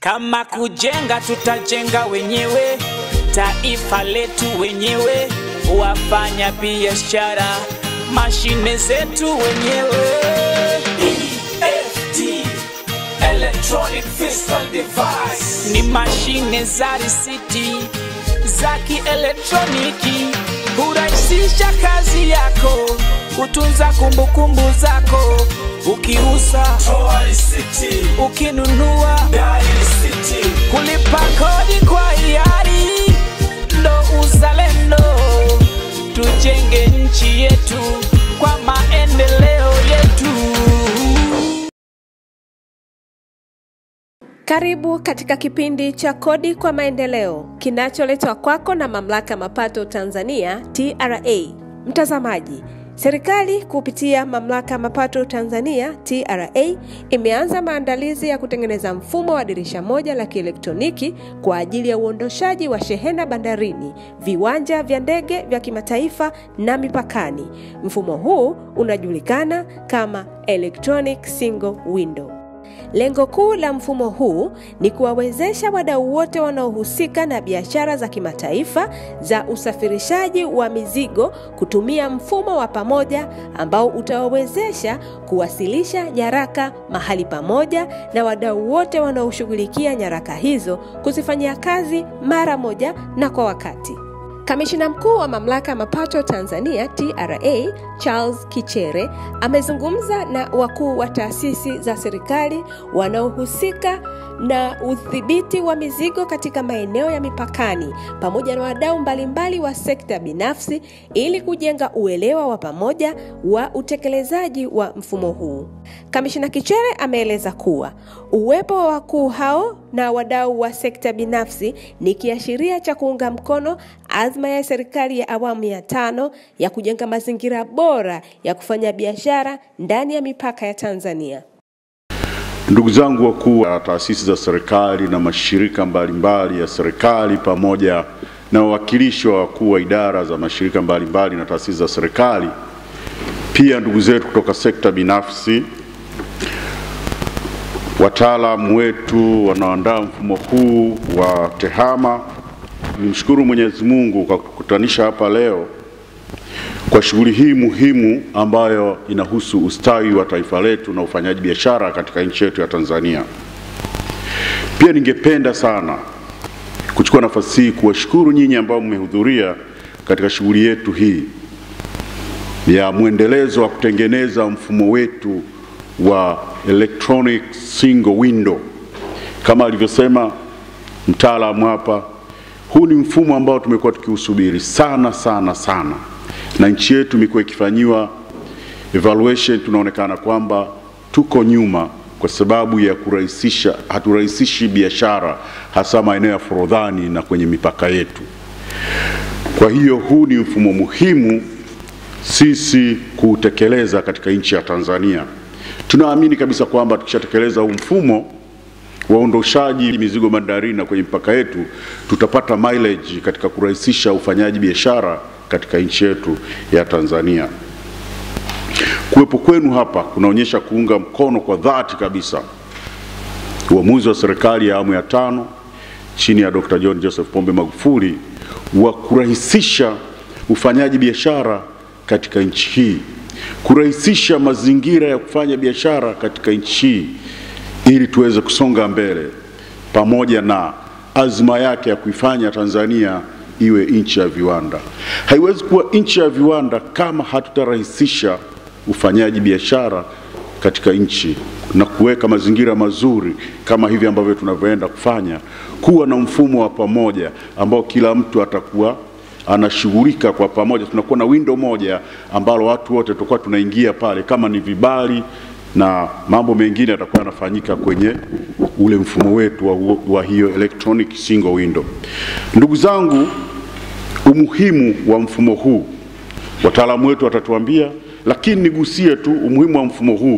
Kama kujenga, tutajenga wenyewe, taifa letu wenyewe, wafanya biashara, mashine zetu wenyewe. EFD, Electronic Fiscal Device. Ni mashine za risiti za kielektroniki, hurahisisha kazi yako, kutunza kumbukumbu zako, ukiuza, Toa risiti, ukinunua dai risiti. kulipa kodi kwa hiari, ndo uzalendo. Tujenge nchi yetu kwa maendeleo yetu. Karibu katika kipindi cha Kodi kwa Maendeleo kinacholetwa kwako na Mamlaka ya Mapato Tanzania TRA. Mtazamaji, serikali kupitia Mamlaka ya Mapato Tanzania TRA imeanza maandalizi ya kutengeneza mfumo wa dirisha moja la kielektroniki kwa ajili ya uondoshaji wa shehena bandarini, viwanja vya ndege vya kimataifa na mipakani. Mfumo huu unajulikana kama Electronic Single Window. Lengo kuu la mfumo huu ni kuwawezesha wadau wote wanaohusika na biashara za kimataifa za usafirishaji wa mizigo kutumia mfumo wa pamoja ambao utawawezesha kuwasilisha nyaraka mahali pamoja na wadau wote wanaoshughulikia nyaraka hizo kuzifanyia kazi mara moja na kwa wakati. Kamishina mkuu wa mamlaka ya mapato Tanzania TRA Charles Kichere amezungumza na wakuu wa taasisi za serikali wanaohusika na udhibiti wa mizigo katika maeneo ya mipakani pamoja na wadau mbalimbali wa sekta binafsi ili kujenga uelewa wa pamoja wa utekelezaji wa mfumo huu. Kamishina Kichere ameeleza kuwa uwepo wa wakuu hao na wadau wa sekta binafsi ni kiashiria cha kuunga mkono azma ya serikali ya awamu ya tano ya kujenga mazingira bora ya kufanya biashara ndani ya mipaka ya Tanzania. Ndugu zangu wakuu wa taasisi za serikali na mashirika mbalimbali ya serikali pamoja na wawakilishi wa wakuu wa idara za mashirika mbalimbali na taasisi za serikali, pia ndugu zetu kutoka sekta binafsi, wataalamu wetu wanaoandaa mfumo huu wa TEHAMA, nimshukuru Mwenyezi Mungu kwa kukutanisha hapa leo kwa shughuli hii muhimu ambayo inahusu ustawi wa taifa letu na ufanyaji biashara katika nchi yetu ya Tanzania. Pia ningependa sana kuchukua nafasi hii kuwashukuru nyinyi ambao mmehudhuria katika shughuli yetu hii ya mwendelezo wa kutengeneza mfumo wetu wa electronic single window. Kama alivyosema mtaalamu hapa, huu ni mfumo ambao tumekuwa tukiusubiri sana sana sana na nchi yetu imekuwa ikifanyiwa evaluation, tunaonekana kwamba tuko nyuma kwa sababu ya kurahisisha, haturahisishi biashara hasa maeneo ya forodhani na kwenye mipaka yetu. Kwa hiyo huu ni mfumo muhimu sisi kuutekeleza katika nchi ya Tanzania. Tunaamini kabisa kwamba tukishatekeleza huu mfumo wa uondoshaji mizigo bandarini na kwenye mipaka yetu, tutapata mileage katika kurahisisha ufanyaji biashara katika nchi yetu ya Tanzania. Kuwepo kwenu hapa kunaonyesha kuunga mkono kwa dhati kabisa uamuzi wa serikali ya awamu ya tano chini ya Dr. John Joseph Pombe Magufuli wa kurahisisha ufanyaji biashara katika nchi hii, kurahisisha mazingira ya kufanya biashara katika nchi hii ili tuweze kusonga mbele pamoja na azma yake ya kuifanya Tanzania iwe nchi ya viwanda. Haiwezi kuwa nchi ya viwanda kama hatutarahisisha ufanyaji biashara katika nchi na kuweka mazingira mazuri kama hivi ambavyo tunavyoenda kufanya, kuwa na mfumo wa pamoja ambao kila mtu atakuwa anashughulika kwa pamoja. Tunakuwa na window moja ambalo watu wote tutakuwa tunaingia pale, kama ni vibali na mambo mengine yatakuwa yanafanyika kwenye ule mfumo wetu wa, wa hiyo electronic single window. Ndugu zangu, umuhimu wa mfumo huu wataalamu wetu watatuambia, lakini nigusie tu umuhimu wa mfumo huu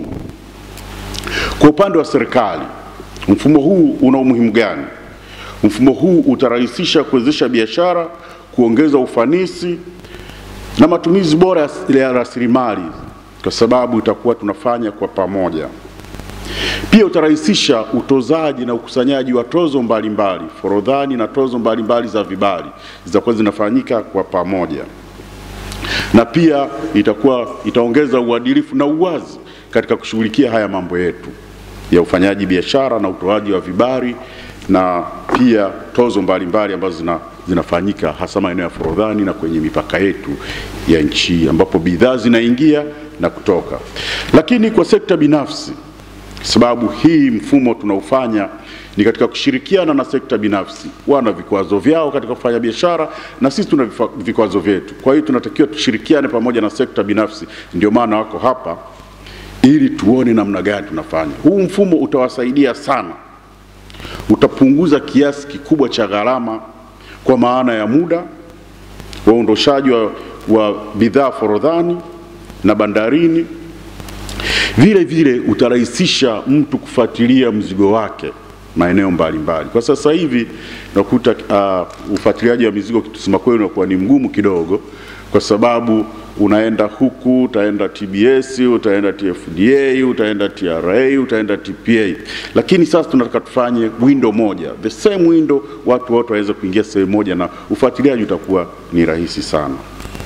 kwa upande wa serikali. Mfumo huu una umuhimu gani? Mfumo huu utarahisisha kuwezesha biashara, kuongeza ufanisi na matumizi bora ya rasilimali, kwa sababu itakuwa tunafanya kwa pamoja. Pia utarahisisha utozaji na ukusanyaji wa tozo mbalimbali, forodhani na tozo mbalimbali za vibali zitakuwa zinafanyika kwa pamoja, na pia itakuwa itaongeza uadilifu na uwazi katika kushughulikia haya mambo yetu ya ufanyaji biashara na utoaji wa vibali na pia tozo mbalimbali ambazo zina, zinafanyika hasa maeneo ya forodhani na kwenye mipaka yetu ya nchi ambapo bidhaa zinaingia na kutoka. Lakini kwa sekta binafsi, sababu hii mfumo tunaufanya ni katika kushirikiana na sekta binafsi. Wana vikwazo vyao katika kufanya biashara na sisi tuna vifa- vikwazo vyetu. Kwa hiyo tunatakiwa tushirikiane pamoja na sekta binafsi, ndio maana wako hapa ili tuone namna gani tunafanya. Huu mfumo utawasaidia sana, utapunguza kiasi kikubwa cha gharama kwa maana ya muda wa uondoshaji wa, wa bidhaa forodhani na bandarini. Vile vile utarahisisha mtu kufuatilia mzigo wake maeneo mbalimbali. Kwa sasa hivi nakuta uh, ufuatiliaji wa mizigo kusema kweli unakuwa ni mgumu kidogo, kwa sababu unaenda huku, utaenda TBS, utaenda TFDA, utaenda TRA, utaenda TPA, lakini sasa tunataka tufanye window moja, the same window, watu wote waweze kuingia sehemu moja na ufuatiliaji utakuwa ni rahisi sana.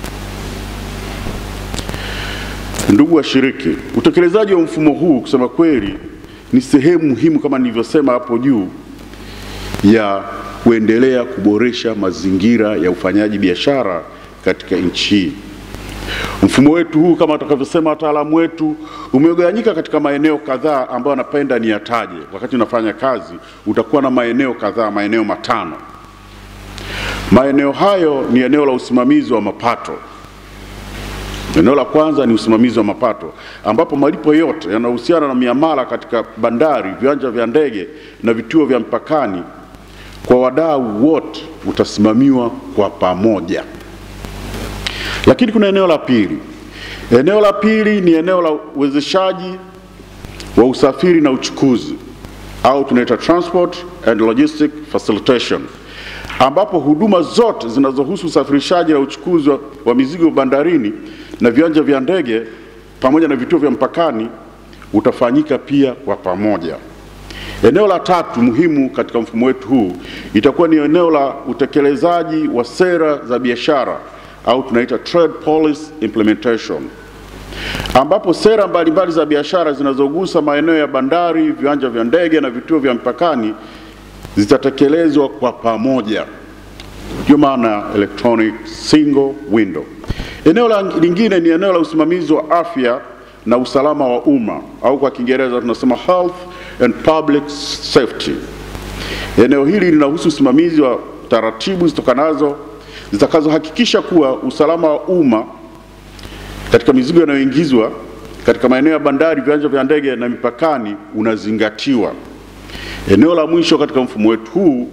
Ndugu washiriki, utekelezaji wa mfumo huu kusema kweli ni sehemu muhimu kama nilivyosema hapo juu ya kuendelea kuboresha mazingira ya ufanyaji biashara katika nchi hii. Mfumo wetu huu kama watakavyosema wataalamu wetu umegawanyika katika maeneo kadhaa ambayo napenda niyataje. Wakati unafanya kazi utakuwa na maeneo kadhaa, maeneo matano. Maeneo hayo ni eneo la usimamizi wa mapato. Eneo la kwanza ni usimamizi wa mapato, ambapo malipo yote yanayohusiana na miamala katika bandari, viwanja vya ndege na vituo vya mpakani kwa wadau wote utasimamiwa kwa pamoja. Lakini kuna eneo la pili. Eneo la pili ni eneo la uwezeshaji wa usafiri na uchukuzi au tunaita transport and logistic facilitation, ambapo huduma zote zinazohusu usafirishaji na uchukuzi wa, wa mizigo bandarini na viwanja vya ndege pamoja na vituo vya mpakani utafanyika pia kwa pamoja. Eneo la tatu muhimu katika mfumo wetu huu itakuwa ni eneo la utekelezaji wa sera za biashara au tunaita trade policy implementation, ambapo sera mbalimbali za biashara zinazogusa maeneo ya bandari, viwanja vya ndege na vituo vya mpakani zitatekelezwa kwa pamoja. Ndio maana electronic single window. Eneo la lingine ni eneo la usimamizi wa afya na usalama wa umma au kwa Kiingereza tunasema health and public safety. Eneo hili linahusu usimamizi wa taratibu zitokanazo zitakazohakikisha kuwa usalama wa umma katika mizigo inayoingizwa katika maeneo ya bandari, viwanja vya ndege na mipakani unazingatiwa. Eneo la mwisho katika mfumo wetu huu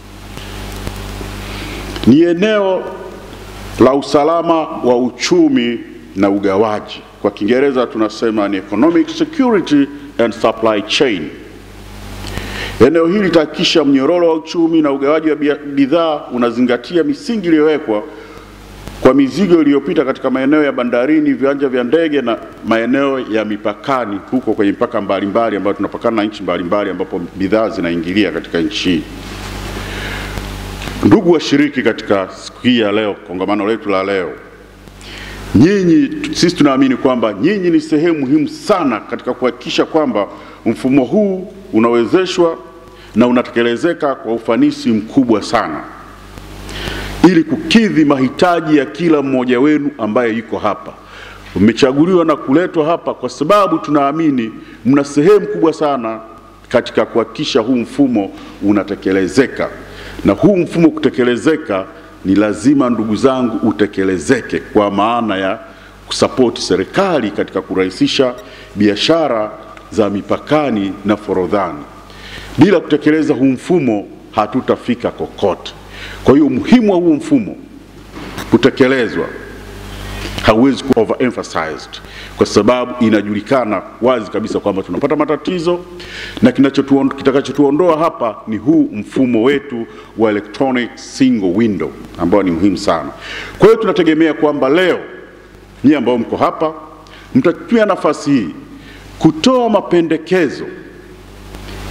ni eneo la usalama wa uchumi na ugawaji. Kwa Kiingereza tunasema ni economic security and supply chain. Eneo hili litahakikisha mnyororo wa uchumi na ugawaji wa bidhaa unazingatia misingi iliyowekwa kwa mizigo iliyopita katika maeneo ya bandarini, viwanja vya ndege na maeneo ya mipakani, huko kwenye mipaka mbalimbali ambayo tunapakana na nchi mbalimbali ambapo bidhaa zinaingilia katika nchi hii. Ndugu washiriki katika siku hii ya leo, kongamano letu la leo, nyinyi, sisi tunaamini kwamba nyinyi ni sehemu muhimu sana katika kuhakikisha kwamba mfumo huu unawezeshwa na unatekelezeka kwa ufanisi mkubwa sana ili kukidhi mahitaji ya kila mmoja wenu ambaye yuko hapa. Mmechaguliwa na kuletwa hapa kwa sababu tunaamini mna sehemu kubwa sana katika kuhakikisha huu mfumo unatekelezeka, na huu mfumo kutekelezeka ni lazima, ndugu zangu, utekelezeke kwa maana ya kusapoti serikali katika kurahisisha biashara za mipakani na forodhani. Bila kutekeleza huu mfumo hatutafika kokote. Kwa hiyo umuhimu wa huu mfumo kutekelezwa hauwezi ku overemphasized kwa sababu inajulikana wazi kabisa kwamba tunapata matatizo na kinachotuon- kitakachotuondoa hapa ni huu mfumo wetu wa electronic single window ambao ni muhimu sana. Kwa hiyo tunategemea kwamba leo nyie ambao mko hapa mtatumia nafasi hii kutoa mapendekezo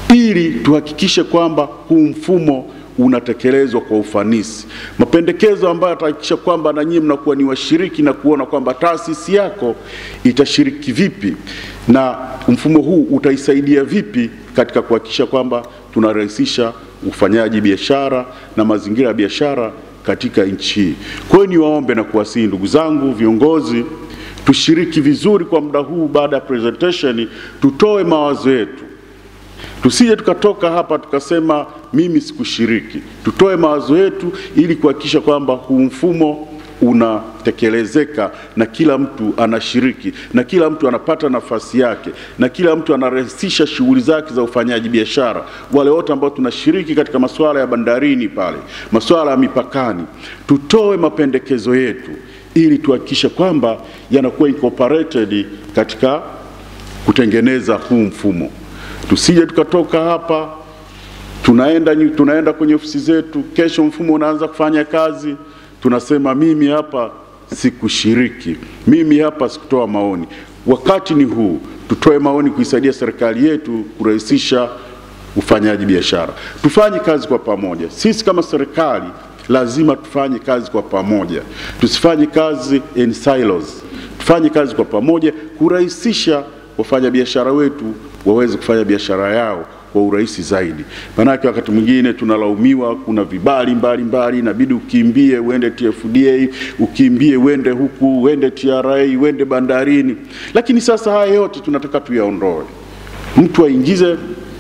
ili tuhakikishe kwamba huu mfumo unatekelezwa kwa ufanisi. Mapendekezo ambayo yatahakikisha kwamba na nyinyi mnakuwa ni washiriki na kuona kwamba taasisi yako itashiriki vipi na mfumo huu utaisaidia vipi katika kuhakikisha kwamba tunarahisisha ufanyaji biashara na mazingira ya biashara katika nchi hii. Kwa hiyo niwaombe na kuwasihi ndugu zangu viongozi, tushiriki vizuri kwa muda huu. Baada ya presentation, tutoe mawazo yetu tusije tukatoka hapa tukasema mimi sikushiriki. Tutoe mawazo yetu ili kuhakikisha kwamba huu mfumo unatekelezeka na kila mtu anashiriki na kila mtu anapata nafasi yake na kila mtu anarahisisha shughuli zake za ufanyaji biashara. Wale wote ambao tunashiriki katika masuala ya bandarini pale, masuala ya mipakani, tutoe mapendekezo yetu ili tuhakikishe kwamba yanakuwa incorporated katika kutengeneza huu mfumo. Tusije tukatoka hapa tunaenda, nyu- tunaenda kwenye ofisi zetu, kesho mfumo unaanza kufanya kazi, tunasema mimi hapa sikushiriki, mimi hapa sikutoa maoni. Wakati ni huu, tutoe maoni kuisaidia serikali yetu kurahisisha ufanyaji biashara. Tufanye kazi kwa pamoja. Sisi kama serikali lazima tufanye kazi kwa pamoja, tusifanye kazi in silos. Tufanye kazi kwa pamoja kurahisisha wafanyabiashara wetu waweze kufanya biashara yao kwa urahisi zaidi. Maanake wakati mwingine tunalaumiwa, kuna vibali mbalimbali, inabidi ukimbie uende TFDA, ukimbie uende huku, uende TRA, uende bandarini. Lakini sasa haya yote tunataka tuyaondoe, mtu aingize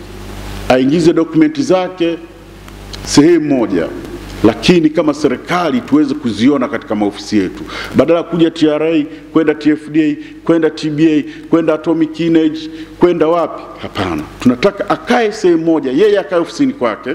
aingize dokumenti zake sehemu moja, lakini kama serikali tuweze kuziona katika maofisi yetu, badala ya kuja TRA kwenda TFDA kwenda TBA kwenda Atomic Energy kwenda wapi? Hapana, tunataka akae sehemu moja, yeye akae ofisini kwake,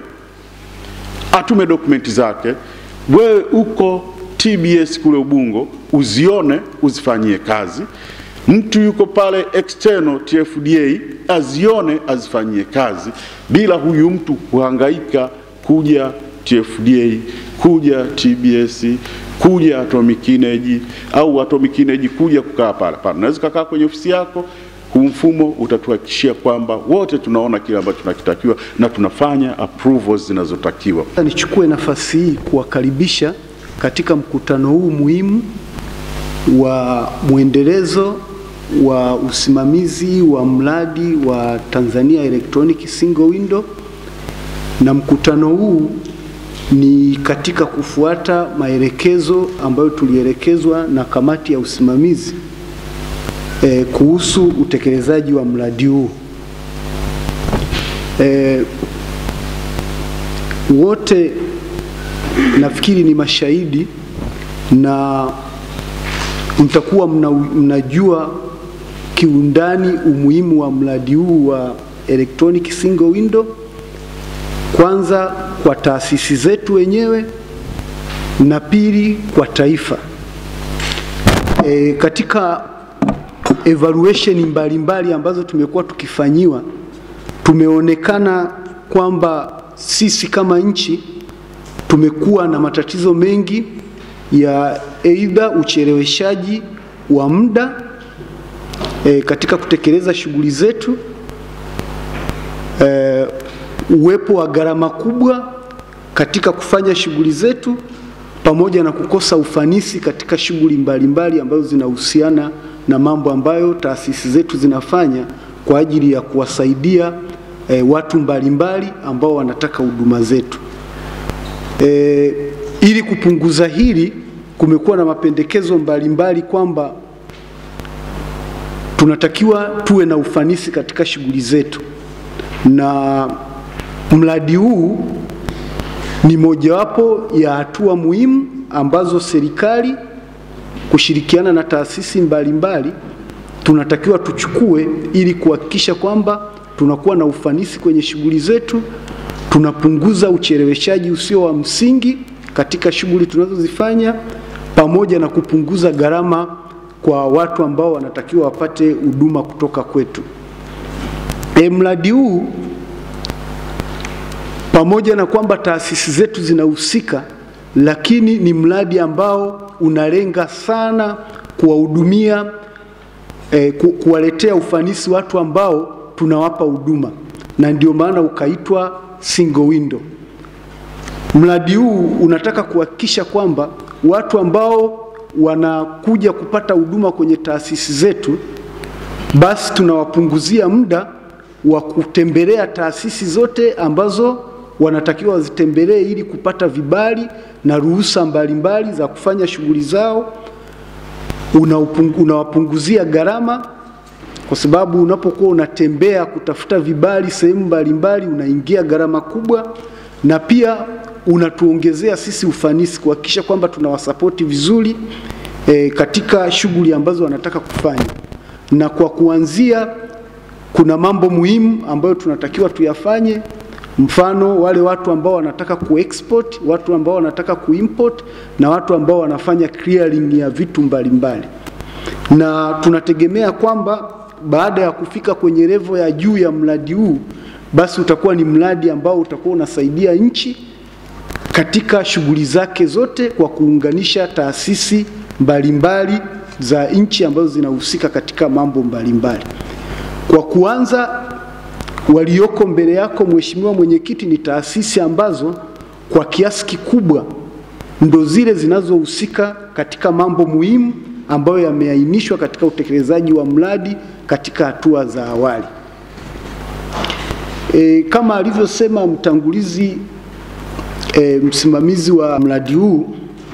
atume dokumenti zake, wewe uko TBS kule Ubungo, uzione uzifanyie kazi. Mtu yuko pale external TFDA azione azifanyie kazi, bila huyu mtu kuhangaika kuja TFDA, kuja TBS, kuja Atomic Energy au Atomic Energy kuja kukaa pale pale. Unaweza kukaa kwenye ofisi yako. Huu mfumo utatuhakikishia kwamba wote tunaona kile ambacho tunakitakiwa na tunafanya approvals zinazotakiwa. Sasa Nichukue nafasi hii kuwakaribisha katika mkutano huu muhimu wa mwendelezo wa usimamizi wa mradi wa Tanzania Electronic Single Window, na mkutano huu ni katika kufuata maelekezo ambayo tulielekezwa na kamati ya usimamizi eh, kuhusu utekelezaji wa mradi huu eh, wote nafikiri ni mashahidi na mtakuwa mna, mnajua kiundani umuhimu wa mradi huu wa electronic single window, kwanza kwa taasisi zetu wenyewe na pili kwa taifa. E, katika evaluation mbalimbali mbali ambazo tumekuwa tukifanyiwa tumeonekana kwamba sisi kama nchi tumekuwa na matatizo mengi ya aidha ucheleweshaji wa muda e, katika kutekeleza shughuli zetu e, uwepo wa gharama kubwa katika kufanya shughuli zetu pamoja na kukosa ufanisi katika shughuli mbalimbali ambazo zinahusiana na mambo ambayo taasisi zetu zinafanya kwa ajili ya kuwasaidia e, watu mbalimbali ambao wanataka huduma zetu. E, ili kupunguza hili, kumekuwa na mapendekezo mbalimbali kwamba tunatakiwa tuwe na ufanisi katika shughuli zetu, na mradi huu ni mojawapo ya hatua muhimu ambazo serikali kushirikiana na taasisi mbalimbali tunatakiwa tuchukue ili kuhakikisha kwamba tunakuwa na ufanisi kwenye shughuli zetu, tunapunguza ucheleweshaji usio wa msingi katika shughuli tunazozifanya, pamoja na kupunguza gharama kwa watu ambao wanatakiwa wapate huduma kutoka kwetu. E, mradi huu pamoja na kwamba taasisi zetu zinahusika, lakini ni mradi ambao unalenga sana kuwahudumia eh, ku, kuwaletea ufanisi watu ambao tunawapa huduma. na ndio maana ukaitwa single window. Mradi huu unataka kuhakikisha kwamba watu ambao wanakuja kupata huduma kwenye taasisi zetu, basi tunawapunguzia muda wa kutembelea taasisi zote ambazo wanatakiwa wazitembelee ili kupata vibali na ruhusa mbalimbali za kufanya shughuli zao. Unaupungu- Unawapunguzia gharama kwa sababu unapokuwa unatembea kutafuta vibali sehemu mbalimbali unaingia gharama kubwa, na pia unatuongezea sisi ufanisi kuhakikisha kwamba tunawasapoti vizuri e, katika shughuli ambazo wanataka kufanya. Na kwa kuanzia, kuna mambo muhimu ambayo tunatakiwa tuyafanye, mfano wale watu ambao wanataka kuexport, watu ambao wanataka kuimport na watu ambao wanafanya clearing ya vitu mbalimbali na tunategemea kwamba baada ya kufika kwenye levo ya juu ya mradi huu, basi utakuwa ni mradi ambao utakuwa unasaidia nchi katika shughuli zake zote kwa kuunganisha taasisi mbalimbali za nchi ambazo zinahusika katika mambo mbalimbali. Kwa kuanza, walioko mbele yako Mheshimiwa Mwenyekiti, ni taasisi ambazo kwa kiasi kikubwa ndo zile zinazohusika katika mambo muhimu ambayo yameainishwa katika utekelezaji wa mradi katika hatua za awali. E, kama alivyosema mtangulizi e, msimamizi wa mradi huu,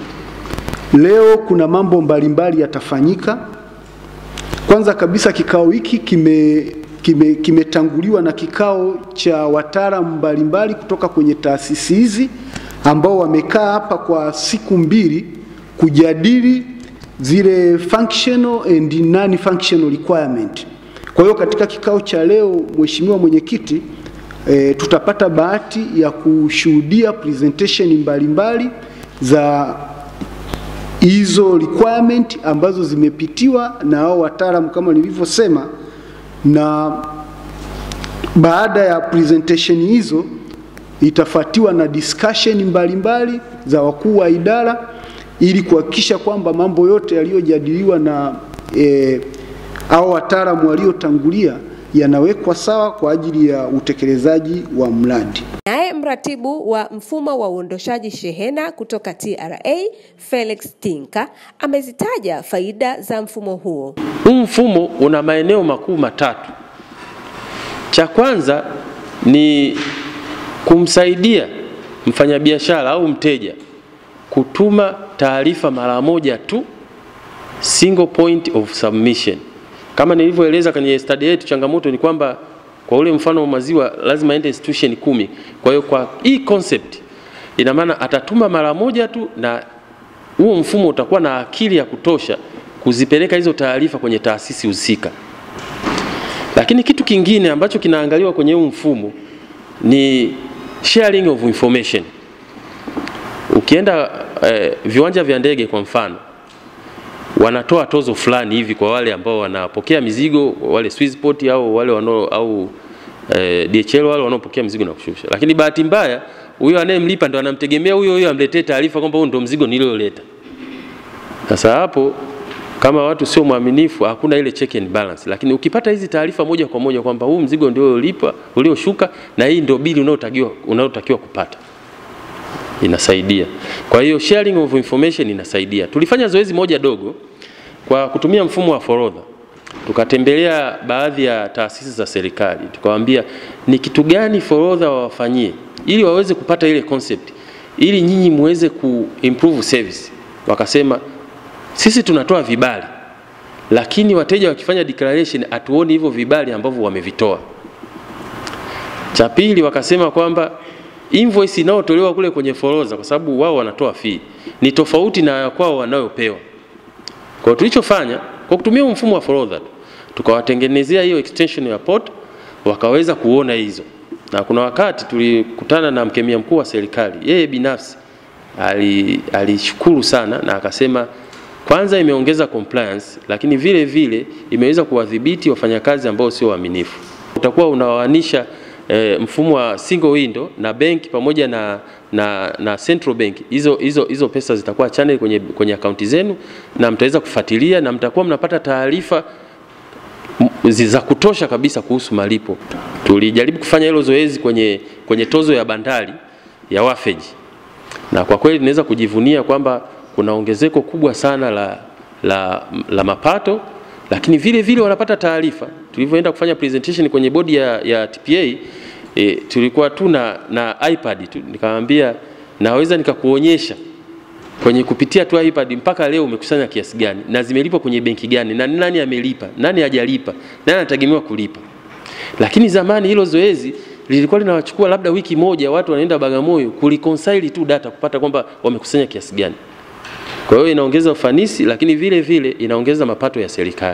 leo kuna mambo mbalimbali yatafanyika. Kwanza kabisa kikao hiki kime kime- kimetanguliwa na kikao cha wataalamu mbalimbali kutoka kwenye taasisi hizi ambao wamekaa hapa kwa siku mbili kujadili zile functional and non functional requirement. Kwa hiyo katika kikao cha leo, Mheshimiwa Mwenyekiti, e, tutapata bahati ya kushuhudia presentation mbalimbali za hizo requirement ambazo zimepitiwa na hao wataalamu kama nilivyosema, na baada ya presentation hizo itafuatiwa na discussion mbalimbali za wakuu wa idara ili kuhakikisha kwamba mambo yote yaliyojadiliwa na e, au wataalamu waliotangulia yanawekwa sawa kwa ajili ya utekelezaji wa mradi. Naye mratibu wa mfumo wa uondoshaji shehena kutoka TRA Felix Tinka amezitaja faida za mfumo huo. Huu mfumo una maeneo makuu matatu. Cha kwanza ni kumsaidia mfanyabiashara au mteja kutuma taarifa mara moja tu, single point of submission. Kama nilivyoeleza kwenye study yetu, changamoto ni kwamba kwa ule mfano wa maziwa lazima aende institution kumi. Kwa hiyo kwa hii concept ina maana atatuma mara moja tu, na huo mfumo utakuwa na akili ya kutosha kuzipeleka hizo taarifa kwenye taasisi husika. Lakini kitu kingine ambacho kinaangaliwa kwenye huu mfumo ni sharing of information. Ukienda eh, viwanja vya ndege kwa mfano, wanatoa tozo fulani hivi kwa wale ambao wanapokea mizigo, wale Swissport au wale wanao au eh, DHL wale wanaopokea mizigo na kushusha. Lakini bahati mbaya huyo anayemlipa ndo anamtegemea huyo huyo amletee taarifa kwamba huo ndo mzigo nilioleta. Sasa hapo kama watu sio mwaminifu, hakuna ile check and balance. Lakini ukipata hizi taarifa moja kwa moja kwamba huu mzigo ndio uliolipa ulioshuka na hii ndio bili unaotakiwa unaotakiwa kupata, inasaidia. Kwa hiyo sharing of information inasaidia. Tulifanya zoezi moja dogo kwa kutumia mfumo wa forodha, tukatembelea baadhi ya taasisi za serikali, tukawaambia ni kitu gani forodha wawafanyie ili waweze kupata ile concept, ili nyinyi muweze ku improve service. Wakasema sisi tunatoa vibali, lakini wateja wakifanya declaration hatuoni hivyo vibali ambavyo wamevitoa. Cha pili wakasema kwamba invoice inayotolewa kule kwenye forodha, kwa sababu wao wanatoa fee, ni tofauti na ya kwao wanayopewa. Kwa hiyo tulichofanya kwa kutumia huu mfumo wa forodha tu, tukawatengenezea hiyo extension ya port, wakaweza kuona hizo. Na kuna wakati tulikutana na mkemia mkuu wa serikali, yeye binafsi ali- alishukuru sana na akasema kwanza imeongeza compliance, lakini vile vile imeweza kuwadhibiti wafanyakazi ambao sio waaminifu. Utakuwa unawaanisha e, mfumo wa single window na benki pamoja na, na, na central bank. Hizo, hizo, hizo pesa zitakuwa channel kwenye, kwenye akaunti zenu na mtaweza kufuatilia na mtakuwa mnapata taarifa m- zi- za kutosha kabisa kuhusu malipo. Tulijaribu kufanya hilo zoezi kwenye, kwenye tozo ya bandari ya wafeji, na kwa kweli tunaweza kujivunia kwamba kuna ongezeko kubwa sana la, la, la mapato, lakini vile vile wanapata taarifa. Tulivyoenda kufanya presentation kwenye bodi ya, ya TPA e, tulikuwa tu na, na iPad tu, nikamwambia naweza nikakuonyesha kwenye kupitia tu iPad mpaka leo umekusanya kiasi gani na zimelipwa kwenye benki gani na nani amelipa, nani hajalipa, nani anategemewa kulipa. Lakini zamani hilo zoezi lilikuwa linawachukua labda wiki moja, watu wanaenda Bagamoyo kuliconsilie tu data kupata kwamba wamekusanya kiasi gani. Kwa hiyo inaongeza ufanisi, lakini vile vile inaongeza mapato ya serikali.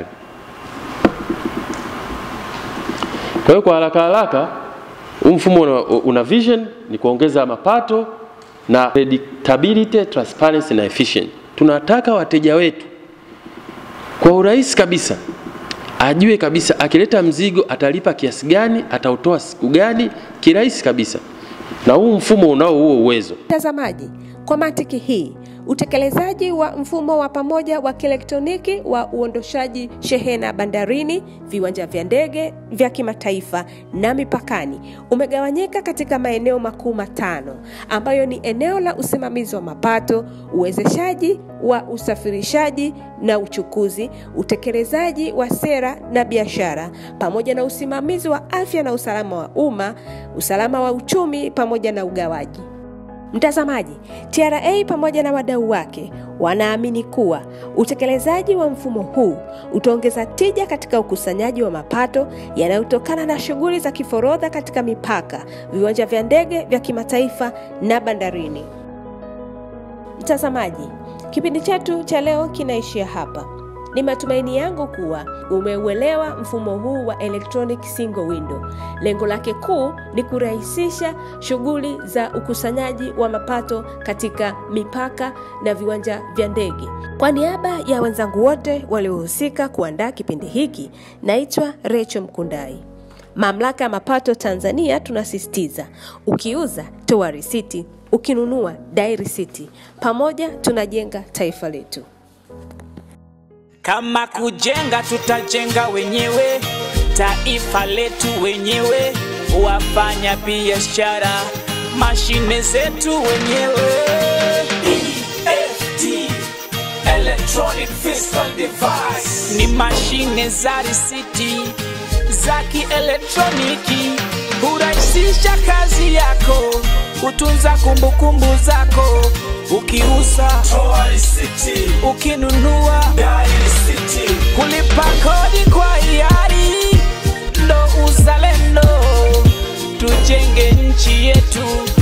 Kwa hiyo kwa haraka haraka, huu mfumo una, una vision ni kuongeza mapato na predictability, transparency na efficient. Tunataka wateja wetu kwa urahisi kabisa ajue kabisa akileta mzigo atalipa kiasi gani, atautoa siku gani, kirahisi kabisa, na huu mfumo unao huo uwezo. Mtazamaji, kwa mantiki hii, utekelezaji wa mfumo wa pamoja wa kielektroniki wa uondoshaji shehena bandarini, viwanja vya ndege vya kimataifa na mipakani umegawanyika katika maeneo makuu matano ambayo ni eneo la usimamizi wa mapato, uwezeshaji wa usafirishaji na uchukuzi, utekelezaji wa sera na biashara, pamoja na usimamizi wa afya na usalama wa umma, usalama wa uchumi pamoja na ugawaji. Mtazamaji, TRA pamoja na wadau wake wanaamini kuwa utekelezaji wa mfumo huu utaongeza tija katika ukusanyaji wa mapato yanayotokana na shughuli za kiforodha katika mipaka, viwanja vya ndege vya kimataifa na bandarini. Mtazamaji, kipindi chetu cha leo kinaishia hapa. Ni matumaini yangu kuwa umeuelewa mfumo huu wa electronic single window. Lengo lake kuu ni kurahisisha shughuli za ukusanyaji wa mapato katika mipaka na viwanja vya ndege. Kwa niaba ya wenzangu wote waliohusika kuandaa kipindi hiki, naitwa Rachel Mkundai. Mamlaka ya Mapato Tanzania tunasisitiza, ukiuza toa risiti, ukinunua dai risiti. Pamoja tunajenga taifa letu. Kama kujenga tutajenga wenyewe, taifa letu wenyewe, wafanya biashara, mashine zetu wenyewe. EFD Electronic Fiscal Device Ni mashine za risiti za kielektroniki, hurahisisha kazi yako, kutunza kumbukumbu zako, ukiuza, Toa risiti ukinunua Dai risiti kulipa kodi kwa hiari ndo uzalendo, tujenge nchi yetu